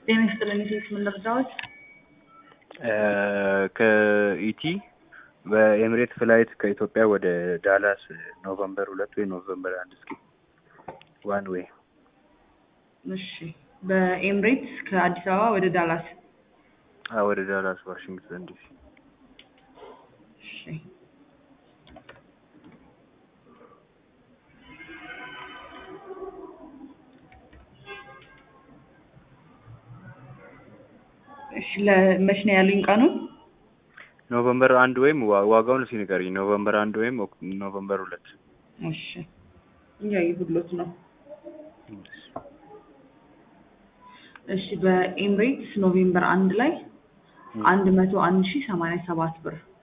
ጤና ይስጥልኝ ሴት ምን ልርዳዎት? ከኢቲ በኤምሬት ፍላይት ከኢትዮጵያ ወደ ዳላስ ኖቨምበር ሁለት ወይ ኖቨምበር አንድ እስኪ ዋን ዌይ እሺ በኤምሬትስ ከአዲስ አበባ ወደ ዳላስ ወደ ዳላስ ዋሽንግተን ዲሲ እሺ እሺ ለመች ነው ያሉኝ ቀኑን? ኖቨምበር አንድ ወይም ዋ- ዋጋውን እስኪ ንገሪኝ። ኖቨምበር አንድ ወይም ኦክ- ኖቨምበር ሁለት እሺ እያየሁሎት ነው። እሺ በኤምሬትስ ኖቬምበር አንድ ላይ አንድ መቶ አንድ ሺህ ሰማንያ ሰባት ብር